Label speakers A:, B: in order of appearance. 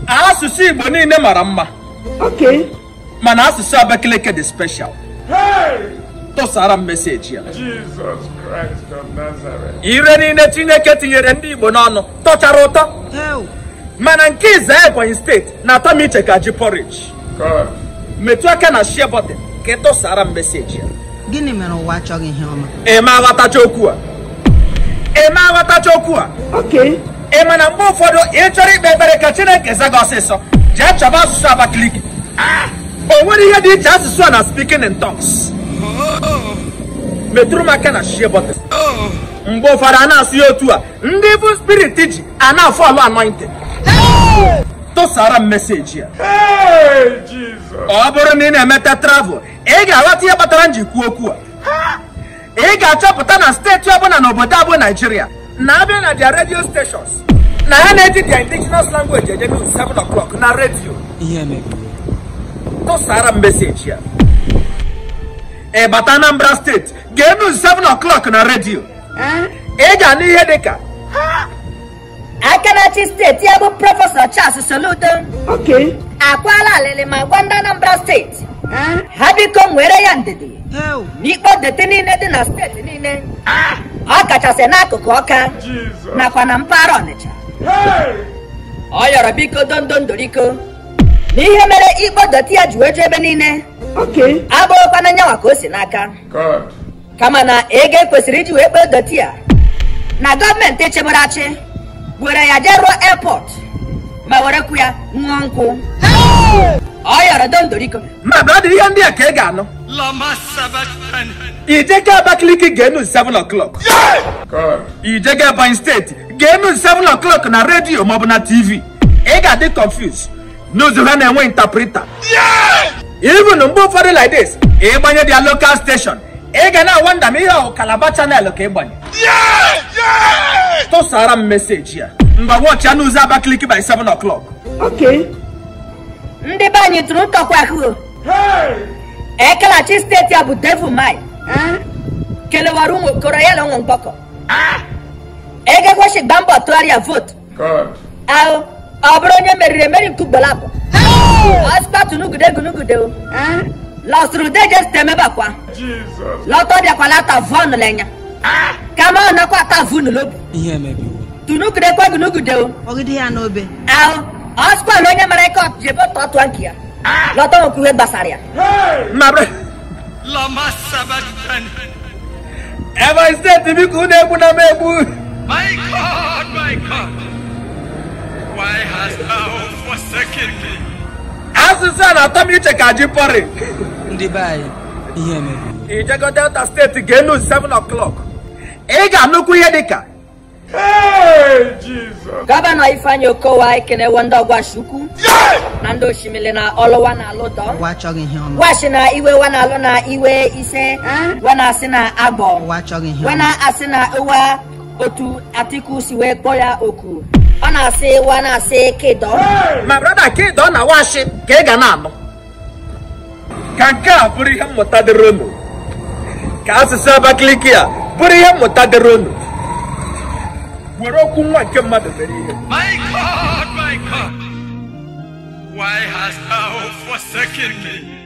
A: asụsụ igbo niile mara mma
B: Okay.
A: mana asụsụ abakaliki dị special tụsara m meseji ya
C: Jesus Christ of Nazareth.
A: ire niile chineke tinyere ndị igbo n'ọnụ tọchara ụtọ
B: Hell.
A: mana nke ize ebonyi steeti na-atọ m iche ka ji porridge
C: God.
A: metụ aka na share button ka ị tụsara m meseji ya
B: Gịnị mere ụwa achọghị ihe ọma?
A: eme aghọtacha okwu a eme aghọtacha okwu a
B: Okay.
A: ị ma na mgbe ụfọdụ ị chọrọ ikpe ekpere ka chineke za gị ọsịsọ jee chọba asụsụ abakaliki o nwere ihe dị iche asụsụ a na speaking in tongues metụrụ m aka na share button mgbe ụfọdụ a na-asụ ya otu a ndị bụ spirit ji a na-afọ ọlụ anointed tụsara m meseji ya
C: Hey, Jesus.
A: ọ bụrụ na ị na-emeta travel ị ga-aghọta ihe kpatara m ji kwuo okwu a ị ga-achọpụta na steeti ọbụla n'obodo abụ naijiria na-abịa na dia radio stations na ha na-eji dia indigenous language eje news 7 o'clock na redio
B: Ihe mebiri.
A: tụsara m meseji ya ị bata anambra steeti gee news 7 o'clock na redio ị ga-anụ ihe dịka
D: Akanachi steeti ya bụ prọfesọ Charles Soludo
B: Okay.
D: akwala alịlị ma gwa ndị Anambra steeti ha biko nwere ya ndidi
B: Hell.
D: n'ikpe deti niile dị na steeti niile ọ kachasị n'akụkụ ọka
C: Jesus.
D: nakwa na mpaghara Ọnịcha
C: Hey.
D: ọ yọrọ biko dondondoriko n'ihe mere ikpe deti ya ji wee ju ebe niile
B: Okay.
D: abụrụkwana nyanwa ka o si n'aka
C: God.
D: kama na ego ekwesịrị iji wee kpee doti ya na gọọmenti chebere achị were ya jee ruo airport ma werekwu ya ṅụọ nkwụ ọ yọrọ dondoriko
A: ma brada ihe ndị a ka ị ga-anụ ijega abakaliki gee news 7 o'clock
C: God.
A: ijega ebonyi steeti gee news 7 o'clock na redio maọbụ na tv ị ga-adị confused n'ụzọ ha na-enwe interpreter even mgbe ụfọdụ like this ịgbanye dia local station ị ga na-awanda ma ihe ọwụ kalaba channel ka ịgbanye tụsara m meseji ya mgbe wọchị ya n'ụzọ abakaliki by 7 o'clock
B: Okay.
D: ndị be anyị tụrụ ntọkwa ahụ
C: Hey.
D: ekelachi steeti a bụ devil mai kelewara ụmụ okoro ya na ụmụ mgbọkọ egekweshi gba mbọ tụgharịa votu
C: God.
D: ahụ ọ bụrụ onye meriri emeri nke ugboro abụọ ọsịpatụ nugude gunugude o lọsụrụ deje site emebakwa
C: Jesus.
D: lọtọ bịakwala ata vọnụ lenya kama ọ nakwa ata vunu lobu
B: Ihe mebiri.
D: tunugude kwa gunugude o
B: Ọgide ya n'obe.
D: ahụ ọsịkwa na onye mara ike jebe tọtụọ nke ya lọtọ nwekwa ihe gbasara ya
C: Hey.
A: ma bre ebonyi steeti biko unu egbu na m egbu
E: My God, my God, why hast thou forsaken me?
A: asụsụ a na-atọ m iche ka ji pọrị
B: Ndị be anyị. Ihe mebiri.
A: ijego delta steeti gee news 7 o'clock ị ga-anụkwu ihe dịka
C: Hey, Jesus.
D: gọvanọ ifeanyị okowa ekenewo ndị ọgwashukwu na ndị osimiri na ọlụwa na alụdọ
B: Ụwa achọghị ihe ọma.
D: washi na iwe wa na alụ na iwe ise wa na asị na agbọ
B: Ụwa achọghị ihe
D: wa
B: ọma.
D: na asị na ụwa otu atiku si wee kpọọ ya oku ọ na-asị wa na-asị kedọ
A: ma brada ka ịdọ na washi ka ị ga na-anụ ka nke a bụrụ ihe mmụta dịrị unu ka asụsụ abakaliki a bụrụ ihe mmụta dịrị unu were okwu nwa nke mmadụ mere ihe
E: My God, my God, why hast thou forsaken me?